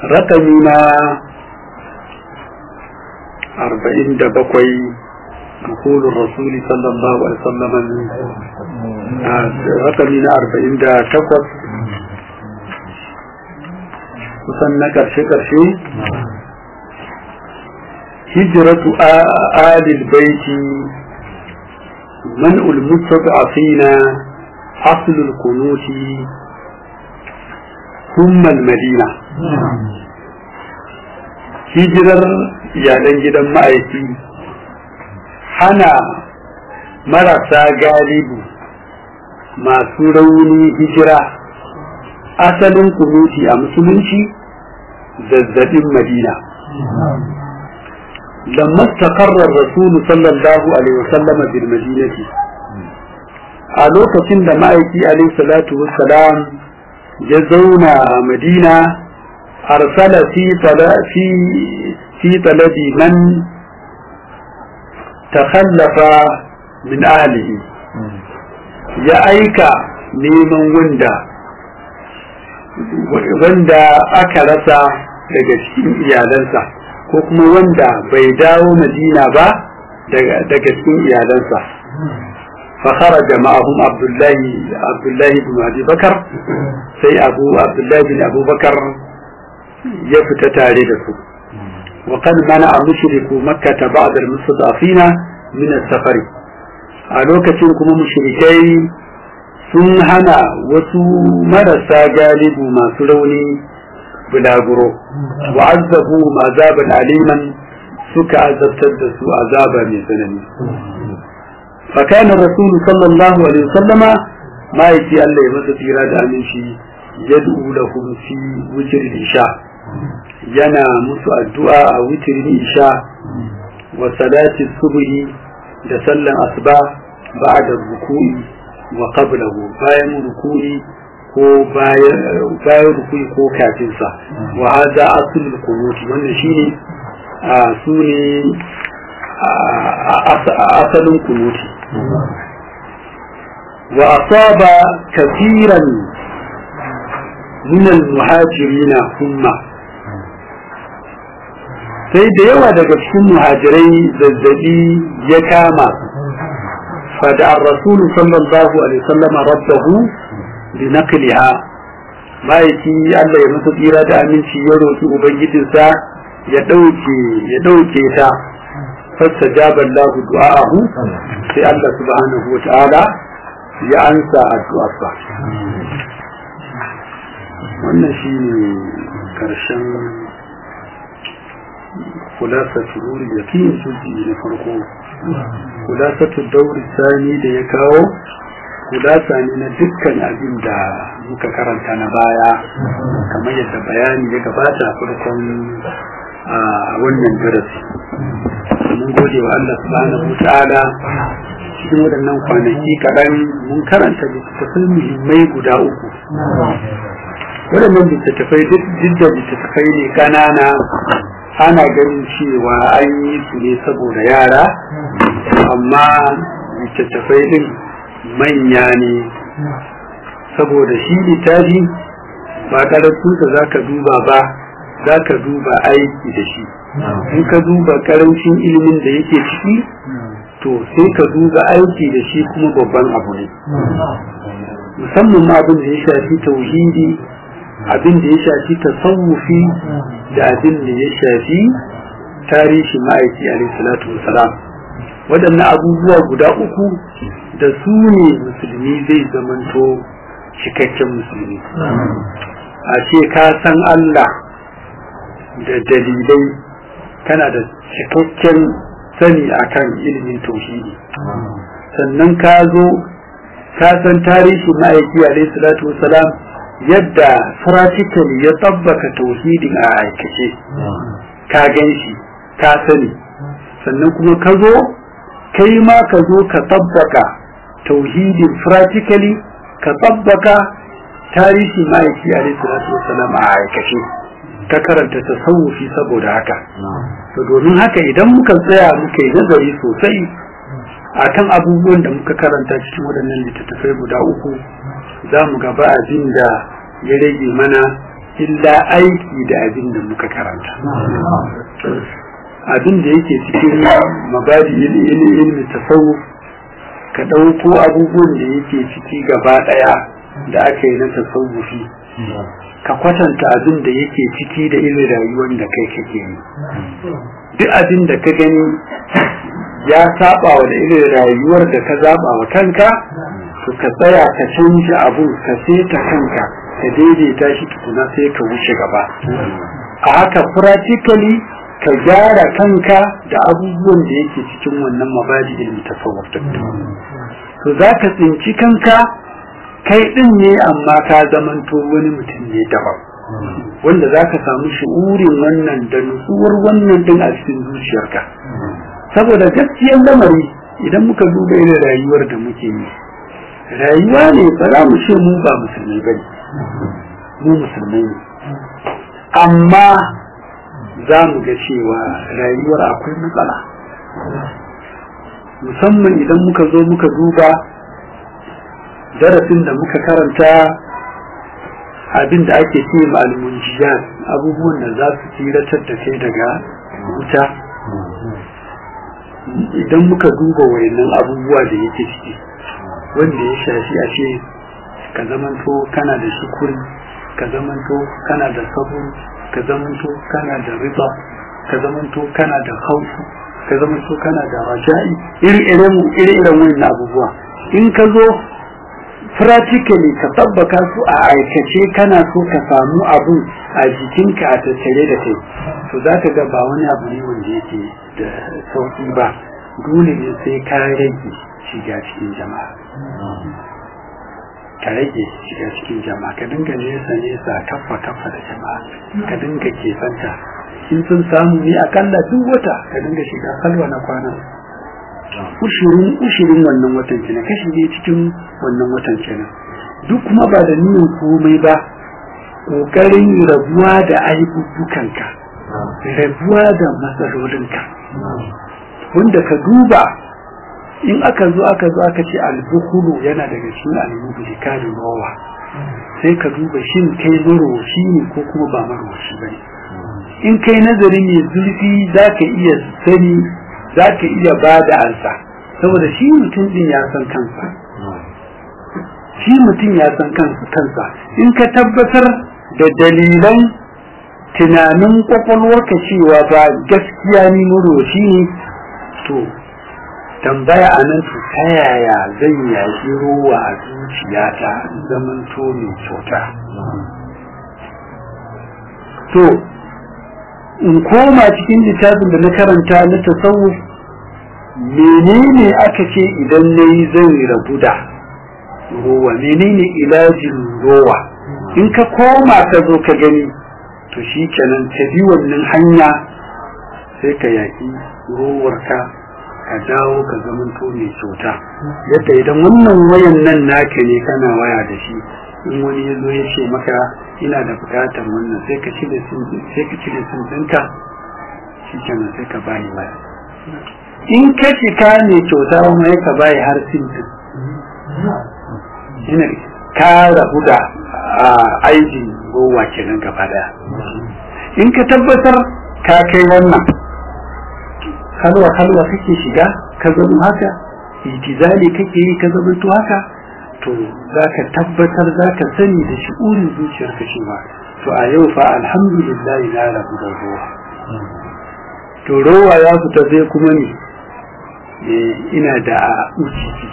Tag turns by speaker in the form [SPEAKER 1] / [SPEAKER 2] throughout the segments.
[SPEAKER 1] rakami na arba'in da bakwai دخول الرسول صلى الله عليه وسلم رقمي na arba'in da takwas kusan na ƙarshe-ƙarshe hijratu alil baiti منع المستضعفين أصل القنوت ثم المدينة hijirar iyalan gidan ma'aiki hana marasa galibu masu rauni hijira asalin kunuti a musulunci zazzabin madina لما استقر الرسول صلى الله عليه وسلم بالمدينة a lokacin da ma'aiki alaihi salatu wassalam ya zauna a madina arsala fi fi fi talabi man takhallafa min ahlihi ya aika neman wanda wanda aka rasa daga cikin iyalansa ko kuma wanda bai dawo madina ba daga cikin iyalansa فخرج معهم عبد الله عبد الله بن ابي بكر سي ابو عبد الله بن ابو بكر يفت تاريخه وقد منع مشرك مكة بعض المستضعفين من السفر a lokacin kuma mushrikai sun hana wasu marasa galibu masu rauni bulaguro wa azabu azaban aliman suka azabtar da su azaba mai tsanani فكان الرسول صلى الله عليه وسلم ما يتي الله يمسى تيرا دا أمنشي يدعو لهم في وتر الإشاء ينا مسو الدعاء وتر الإشاء وصلاة الصبح da sallan asuba ba'da ruku'i wa qablahu bayan ruku'i ko bayan ruku'i ko kafin sa wa hada aslul qunut wannan shine a sune asalin kunuti wa asaba kafiran min al-muhajirina humma sai da yawa daga cikin muhajirai zazzabi ya kama fada ar-rasul sallallahu alaihi wasallam rabbahu bi naqliha ma'aiki Allah ya masa tsira da aminci ya roki ubangijinsa ya dauke ya dauke ta فاستجاب الله دعاءه في الله سبحانه وتعالى ya ansa addu'arsa wannan shi ne ƙarshen kulasatu nuri da fiye suji na farko kulasatu dauri sani da ya kawo kulasa ne na dukkan abin da muka karanta na baya kamar yadda bayani ya gabata farkon a wannan darasi mun gode wa Allah subhanahu wa ta'ala cikin waɗannan kwanaki kaɗan mun karanta littattafai muhimmai guda uku waɗannan littattafai duk da littattafai ne ƙanana ana ganin cewa an yi su ne saboda yara amma littattafai ɗin manya ne saboda shi littafi ba ƙaratunsa za ka duba ba za ka duba aiki da shi in ka duba karancin ilimin da yake ciki to sai ka duba aiki da shi kuma babban abu ne musamman ma abin da ya shafi tauhidi abin da ya shafi tasawufi da abin da ya shafi tarihi ma'aiki alaihi salatu wasalam waɗannan abubuwa guda uku da su ne musulmi zai zamanto cikakken musulmi a ce ka san Allah da dalilai kana da cikakken sani akan ilimin tauhidi sannan ka zo ka san tarihi ma'aiki alaihi salatu wasalam yadda practically ya tabbaka tauhidin a aikace ka gan shi ka sani sannan kuma ka zo kai ma ka zo ka tabbaka tauhidin practically ka tabbaka tarihi ma'aiki alaihi salatu wasalam a aikace ta karanta tasawufi saboda haka to domin haka idan muka tsaya muka yi nazari sosai akan abubuwan da muka karanta cikin waɗannan littattafai guda uku za mu gaba abin da ya rage mana illa aiki da abin da muka karanta abin da yake cikin mabadi ilmi tasawuf ka ɗauko abubuwan da yake ciki gaba ɗaya da aka yi na tasawufi ka kwatanta abin da yake ciki da irin rayuwar da kai kake yi duk abin da ka gani ya saba wa da irin rayuwar da ka zaba wa kanka to ka tsaya ka canja abun ka seta kanka ka daidaita shi tukuna sai ka wuce gaba a haka practically ka gyara kanka da abubuwan da yake cikin wannan mabadi ilmi tasawuf to za ka tsinci kanka kai din ne amma ka zamanto wani mutum ne daban wanda za ka samu shi'urin wannan da nutsuwar wannan din a cikin zuciyarka saboda gaskiyar lamari idan muka duba irin rayuwar da muke yi rayuwa ne ba za mu ce mu ba musulmi ba ne mu musulmai ne amma za mu ga cewa rayuwar akwai matsala musamman idan muka zo muka duba darasin da muka karanta abin da ake ce ma'almunjiyar abubuwan da za su tsiratar da kai daga wuta idan muka duba wayannan abubuwa da yake ciki wanda ya shafi a ce ka zamanto kana da shukuri ka zamanto kana da sabon ka zamanto kana da riba ka zamanto kana da hausu ka zamanto kana da raja'i iri-iren wayannan abubuwa in ka zo practically ka tabbaka su a aikace kana so ka samu abun a jikinka a tattare da kai to za ka ga ba wani abu ne wanda yake da sauki ba dole ne sai ka rage shiga cikin jama'a ka rage shiga cikin jama'a ka dinga nesa nesa kafa kafa da jama'a ka dinga kesanta in sun samu ne akalla duk wata ka dinga shiga kalwa na kwana ushirin ushirin wannan watan kenan kashi ne cikin wannan watan kenan duk kuma ba da niyyar komai ba kokarin rabuwa da aibubukanka rabuwa da matsalolinka wanda ka duba in aka zo aka zo aka ce albukulu yana daga cikin almubulikanin rawa sai ka duba shin kai marowaci ne ko kuma ba marowaci ba ne in kai nazari mai zurfi za ka iya sani za ka iya ba da ansa saboda shi mutum din ya san kansa shi mutum ya san kansa in ka tabbatar da dalilan tunanin kwakwalwarka cewa ba gaskiya ni marowaci ne to tambaya a nan to ta yaya zan yaƙi ruwa a zuciyata zaman to mai kyauta to in koma cikin littafin da na karanta na tasawuf menene aka ce idan na yi zan rabu da rowa menene ilajin rowa in ka koma ka zo ka gani to shi kenan ta bi wannan hanya sai ka yaƙi rowarka ka dawo ka zamanto mai kyauta yadda idan wannan wayan nan naka ne kana waya da shi in wani ya zo ya ce maka ina da bukatar wannan sai ka cire sun sai ka cire sun ɗinka shi kenan sai ka bayi waya in ka cika mai kyauta kuma ya ka bayi har sin din ina ka rabu da aikin gowa kenan gaba daya in ka tabbatar ka kai wannan halwa halwa kake shiga ka zama haka itizali kake yi ka zama to haka to za ka tabbatar za ka sani da shi'urin zuciyarka shi ba to a yau fa alhamdulillah na rabu da ruwa to rowa ya fita zai kuma ne ina da ujibi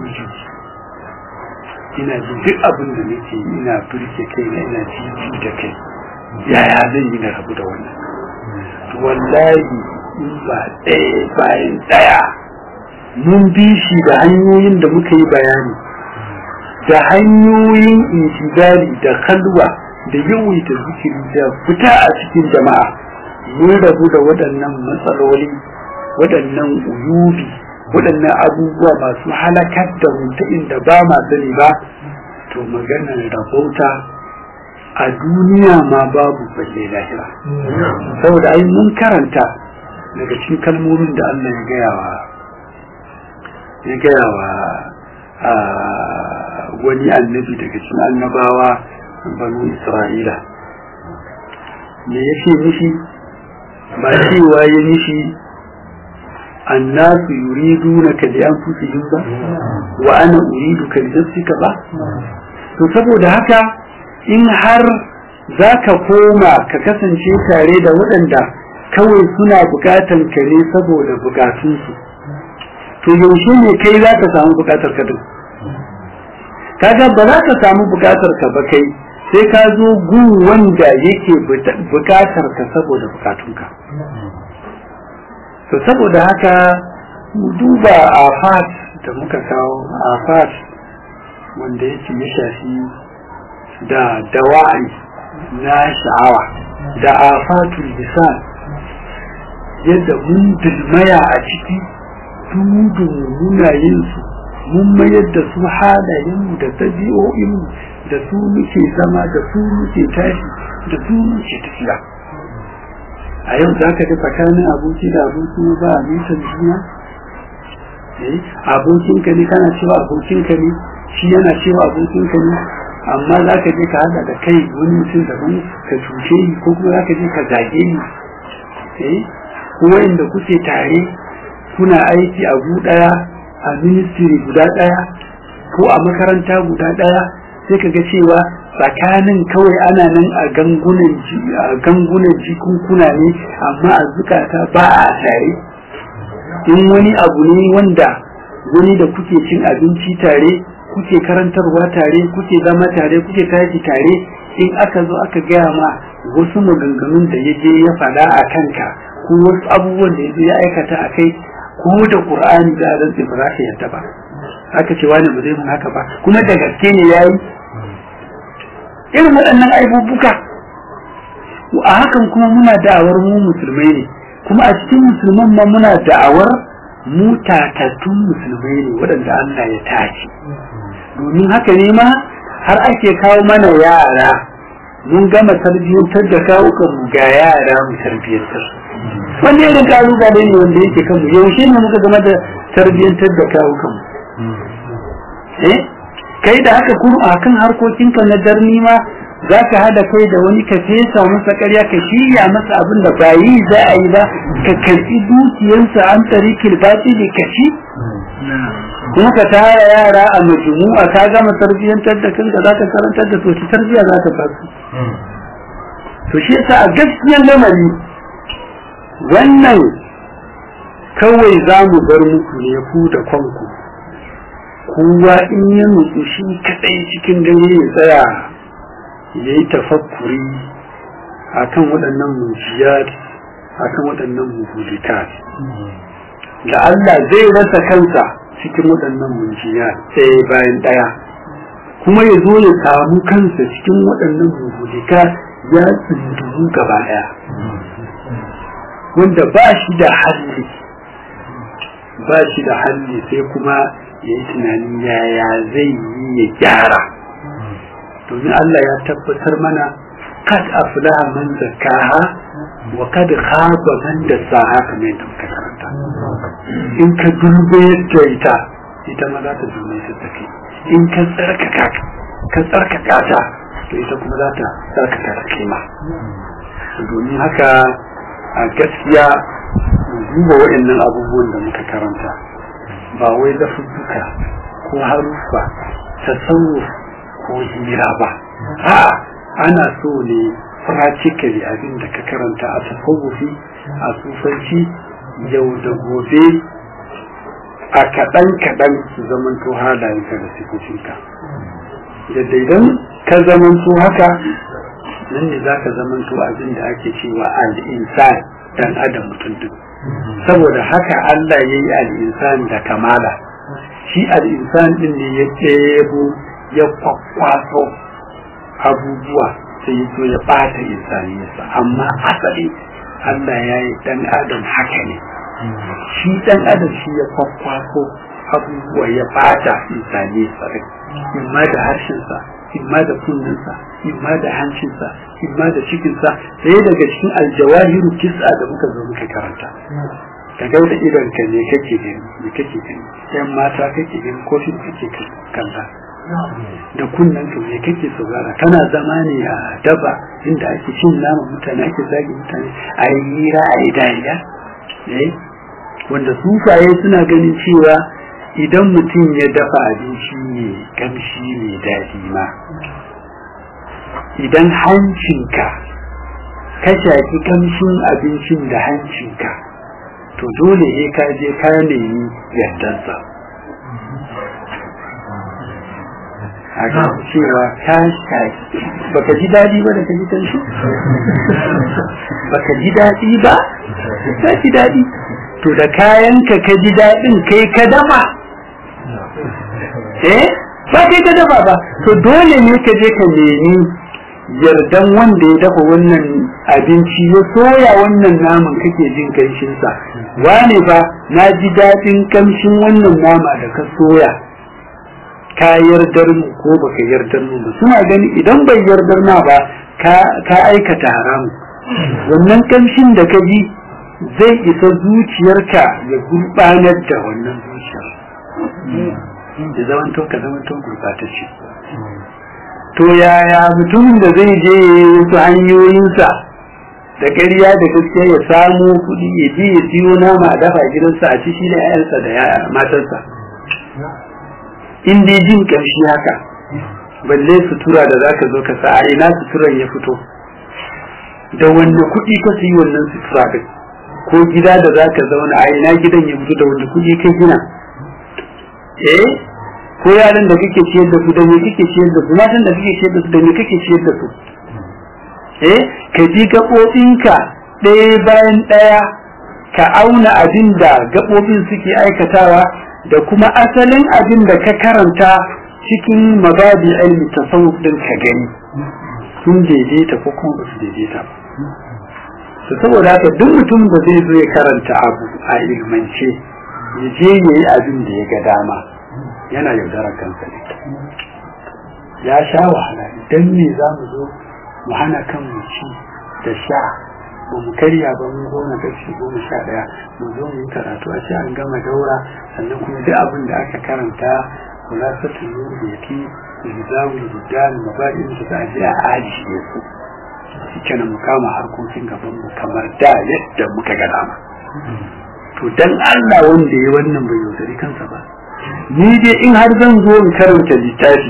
[SPEAKER 1] ina ji duk abin da nake ina burke kai na ina jiji da kai yaya zan yi na rabu da wannan to wallahi in ba ɗaya bayan ɗaya mun bi shi da hanyoyin da muka yi bayani da hanyoyin intizari da kalwa da yawaita zikiri da fita a cikin jama'a mun rabu da waɗannan matsaloli waɗannan uyubi waɗannan abubuwa masu halakar da mutu inda ba ma sani ba to maganar rabauta a duniya ma babu balle lahira saboda ai mun karanta daga cikin kalmomin da Allah ya gaya wa ya gaya wa wani annabi daga cikin annabawa banu Isra'ila me yake mishi ba cewa ya mishi annasu yuriduna ka li anfusihim ba wa ana uridu ka li nafsika ba to saboda haka in har za ka koma ka kasance tare da waɗanda kawai suna bukatan ka ne saboda bukatunsu to yaushe ne kai za ka samu bukatar ka din kaga ba za ka samu bukatar ka ba kai sai ka zo gun wanda yake bukatar ka saboda bukatunka to saboda haka duba afat da muka kawo afat wanda yake ya shafi da dawa'i na sha'awa da afatul lisan yadda mun dilmaya a ciki dudu muna yin su mun mayar da su halayenmu da tabi'o'inmu da su muke zama da su muke tashi da su muke tafiya a yau za ka ji tsakanin aboki da aboki ba a nisan juna abokinka ne kana cewa abokinka ne shi yana cewa abokinka ne amma za ka je ka hada da kai wani mutum daban ka cuce ni ko kuma za ka je ka zage ni kuma inda kuke tare kuna aiki a gu daya a ministry guda daya ko a makaranta guda daya sai ka ga cewa tsakanin kawai ana nan a gangunan a gangunan jikunkuna ne amma a zukata ba a tare in wani abu ne wanda wani da kuke cin abinci tare kuke karantarwa tare kuke zama tare kuke tashi tare in aka zo aka gaya ma wasu maganganun da ya je ya faɗa a kanka ko wasu abubuwan da ya je ya aikata a kai ko da qur'ani da a rantsi ba za ka yarda ba aka ce wani ba zai mun haka ba kuma da gaske ne yayi irin waɗannan aibubuka a hakan kuma muna da'awar mu musulmai ne kuma a cikin musulman ma muna da'awar mu tatattun musulmai ne waɗanda Allah ya tace domin haka ne ma har ake kawo mana yara mun gama tarbiyyantar da kawukan mu ga yara mu tarbiyyantar wanda irin kalubale ne wanda yake kanmu yaushe ne muka gama da tarbiyyantar da kawukan mu eh kai da haka kuma a kan harkokinka na darni ma za ka hada kai da wani ka fesa masa karya ka shirya masa abin da ba yi za a yi ba ka karɓi dukiyarsa an tarikil batili ka ci kuma ka tara yara a majmu'a ka gama tarbiyyantar da kanka za ka karantar da to tarbiyya za ka ba su to shi yasa a gaskiyar lamari wannan kawai za mu bar muku ne ku da kanku kowa in ya nutsu shi kadai cikin dare ya tsaya ya yi tafakkuri a kan waɗannan mujiyar a kan waɗannan muhudikat da Allah zai rasa kansa cikin waɗannan mujiyar ɗaya bayan ɗaya kuma ya zo ya samu kansa cikin waɗannan muhudikat ya tsindumu gaba ɗaya wanda ba shi da halli ba shi da halli sai kuma ya yi tunani yaya zai yi ya gyara domin Allah ya tabbatar mana kad aflaha man zakkaha wa kad khaba man dassaha kamar yadda muka karanta in ka dube yadda ita ita ma za ta dube ta take in ka tsarkaka ka tsarkaka ta to ita kuma za ta tsarkaka ta kima domin haka a gaskiya duba waɗannan abubuwan da muka karanta ba wai lafuzzuka ko haruffa tasawuf ko hira ba a ana so ne practically abin da ka karanta a tasawufi a sufanci yau da gobe a kaɗan kaɗan su zamanto halayenka da sifofinka yadda idan ka zamanto haka nan ne za ka zamanto abin da ake cewa al'insan dan adam mutum duk saboda haka Allah ya yi al'insan da kamala shi al'insan din ne ya ɗebo ya kwakwaso abubuwa sai ya zo ya ɓata insaniyarsa amma asali Allah ya yi ɗan adam haka ne shi ɗan adam shi ya kwakwaso abubuwa ya ɓata insaniyarsa rai imma da harshensa imma da kunninsa imma da hancinsa imma da cikinsa ɗaya daga cikin aljawahiru kis'a da muka zo muka karanta ka ga da idon ka ne kake gani me kake gani yan mata kake gani ko shi kake kalla da kunnen to me kake saurara kana zama ne a daba inda ake cin nama mutane ake zagi mutane a yi hira a yi dariya wanda sufaye suna ganin cewa idan mutum ya dafa abinci ne kamshi mai daɗi ma idan hancinka ka shaki kamshin abincin da hancinka to dole ne ka je ka nemi yardansa a ga cewa ka shaki baka ji daɗi ba da ka ji kanshi baka ji daɗi ba ka ji daɗi to da kayanka ka ji daɗin kai ka dafa eh ba kai ka dafa ba to dole ne ka je ka nemi yardan wanda ya dafa wannan abinci ya soya wannan naman kake jin kanshinsa wane ba na ji daɗin kamshin wannan nama da ka soya ka yardar mu ko baka yardar mu ba suna gani idan bai yardar ma ba ka aikata haramu wannan kamshin da ka ji zai isa zuciyarka ya gurbanar da wannan zuciyar da zaman to ka zaman to gurbatacce to yaya mutumin da zai je wasu hanyoyinsa da ƙarya da gaskiya ya samu kuɗi ya je ya siyo nama a dafa gidansa a ci shi da 'ya'yansa da matarsa in dai jin ƙamshi haka balle sutura da zaka zo ka sa a ina suturan ya fito da wanda kuɗi ka yi wannan sutura din ko gida da zaka zauna a ina gidan ya fito da wanda kuɗi ka gina eh ko yaran da kake ciyar da su da me kake ciyar da su matan da kake ciyar da su da me kake ciyar da su eh ka ji gaɓoɓinka ɗaya bayan ɗaya ka auna abin da gaɓoɓin suke aikatawa da kuma asalin abin da ka karanta cikin mabadi ilmi tasawuf din ka gani sun daidaita ko kuma ba su daidaita ba to saboda haka duk mutum da zai zo ya karanta abu a ilmance ya je ya yi abin da ya ga dama yana yaudarar kansa ne ya sha wahala idan me za mu zo mu hana kan mu ci da sha ba mu karya ba mu goma kashi goma sha ɗaya mu zo mu yi karatu a ce an gama daura sannan kuma duk abin da aka karanta kula sa tunur da yake ilzawul gudan mabadin da za a je a ajiye su suke na mu kama harkokin gaban mu kamar da yadda muka ga dama to dan Allah wanda ya wannan bai yaudari kansa ba ni dai in har zan zo in karanta littafi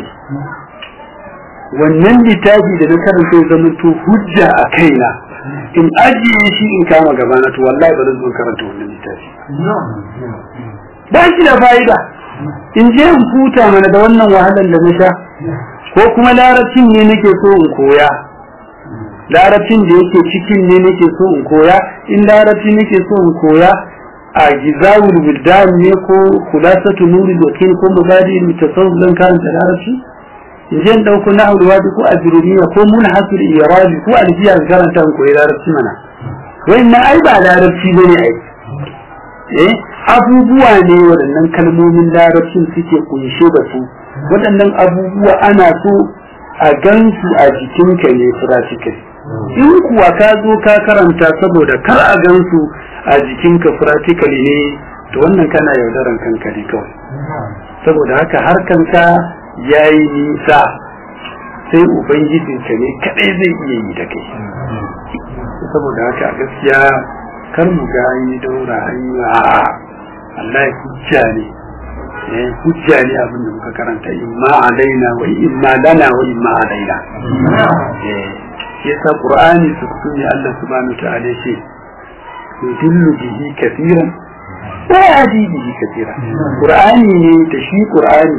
[SPEAKER 1] wannan littafi da na karanta ya zama to hujja a kaina in ajiye shi in kama gaba na to wallahi ba zan zo karanta wannan littafi ba shi da fa'ida in je in huta mana da wannan wahalar da na sha ko kuma larabcin ne nake so in koya larabcin da yake cikin ne nake so in koya in larabci nake so in koya a gizawul wildan ne ko kulasatu nuri wakil ko mabadi mutasawwif zan karanta larabci in je in dauko nahwu wadi ko azruriya ko munhasul irabi ko alfiya karanta in koyi larabci mana wannan ai ba larabci bane ai eh abubuwa ne waɗannan kalmomin larabcin suke kunshe da su waɗannan abubuwa ana so a gansu a jikinka ne practical in kuwa ka zo ka karanta saboda kar a gansu a jikinka practical ne to wannan kana yaudaran kanka ne kawai saboda haka har kanka ya yi nisa sai ubangijinka ne kadai zai iya yi da kai saboda haka gaskiya kar mu ga an yi daura an yi Allah hujja ne eh hujja ne abin da muka karanta imma alaina wa imma lana wa imma alaina eh yasa qur'ani su ne Allah subhanahu wa ta'ala ce yudillu bihi kathiran wa yahdi bihi kathiran qur'ani ne da shi qur'ani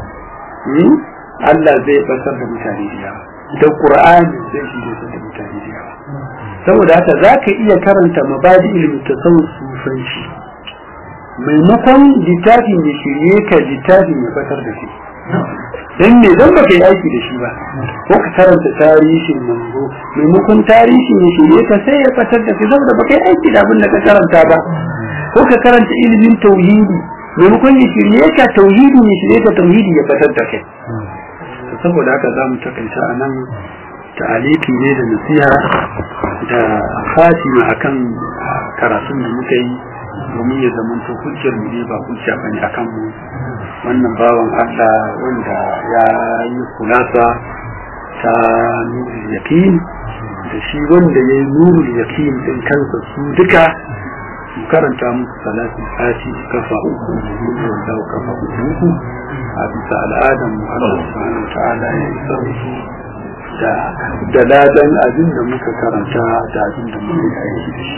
[SPEAKER 1] Allah zai basar da mutane da yawa da qur'ani zai shi da mutane da yawa saboda haka zaka iya karanta mabadi ilmi tasawuf sufanci maimakon littafin da shirye ka littafin ya fatar da shi dan me dan baka yi aiki da shi ba ko ka karanta tarihin manzo maimakon tarihin ya shirye ka sai ya fatar da shi saboda baka yi aiki da abin da ka karanta ba ko ka karanta ilimin tauhidi maimakon ya shirye ka tauhidi ya shirye ka tauhidi ya fatar da kai saboda haka za mu takaita a nan ta'aliki ne da nasiha da fatima akan karatun da muka yi domin ya zama to hujjar mu ne ba hujja bane akan mu wannan bawan Allah wanda ya yi kulasa ta nurul yakin da shi wanda ya yi nurul yakin din kansa su duka mu karanta musu salatin sati kafa uku wanda kafa uku a bisa al'adar mu Allah subhanahu ta'ala ya yi sarki da da ladan abin da muka karanta da abin da muka yi aiki da shi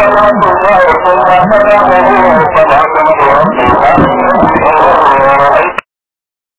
[SPEAKER 2] فلا تنظر فلا تنظر